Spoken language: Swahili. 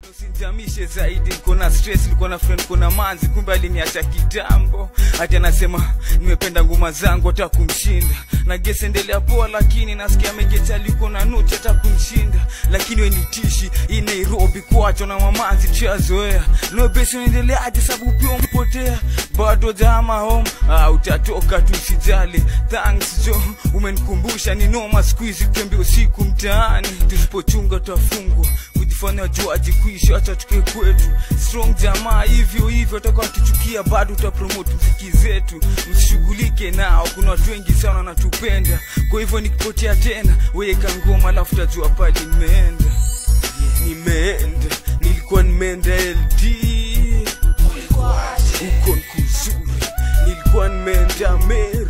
Usinjamishe zaidi, niko na stress, niko na friend, niko na manzi, kumbe aliniacha kitambo. Hati anasema nimependa ngoma zangu, hata kumshinda na gesi endelea poa, lakini nasikia amegeta liko na nuti, hata kumshinda. Lakini we ni tishi hii Nairobi, kuachwa na mamanzi chazoea. No besi unaendeleaje? Sababu pia umpotea bado jama home, ah, utatoka tu usijali. Thanks jo, umenikumbusha ni noma siku hizi kutembea usiku mtaani, tusipochunga tutafungwa kujifanya juaji kuishi, acha tuke kwetu strong jamaa hivyo hivyo, toka tuchukia bado utapromote mziki zetu, msishughulike nao. Kuna watu wengi sana wanatupenda, kwa hivyo nikipotea tena, weka ngoma alafu tajua pale nimeenda, nimeenda, nilikuwa nimeenda LD huko nkuzuri, nilikuwa nimeenda Meru